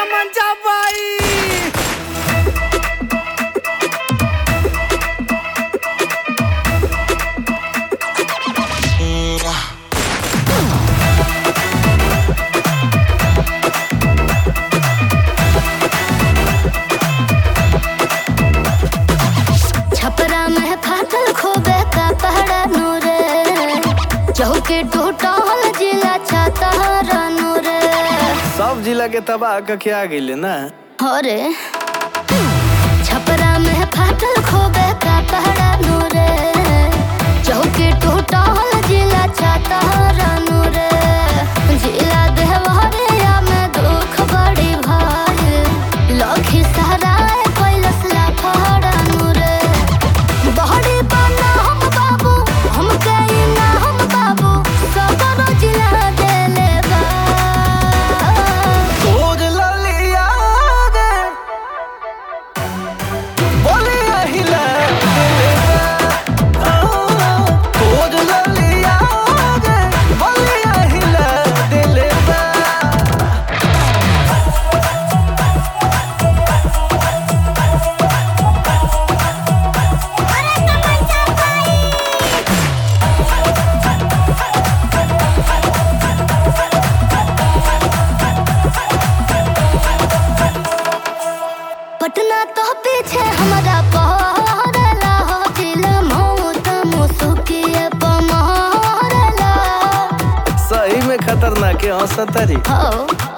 तमंचा पाई छपरा में फाटल खोबे का पहड़ा नूरे चौके टूटल जिला छाता नूरे सब जिला के तबाह कके आ गइले ना अरे छपरा में फाटल खोबे का पहड़ा नूरे चौके टूटल जिला छाता नूरे जिला देवरिया में दुख बड़ी भाई लखी सराय कैलस ला फहरा नूरे बहरी बना हम बाबू हम कई ना हम बाबू सबरो जिला देले बा तोर ललिया गे बोलिया हिला तोर ललिया गे बोलिया हिला दिले बा पटना तो पीछे हमारा पहरला हो जिला मौत मुसुकिए पमहरला सही में खतरनाक है हंसतरी हो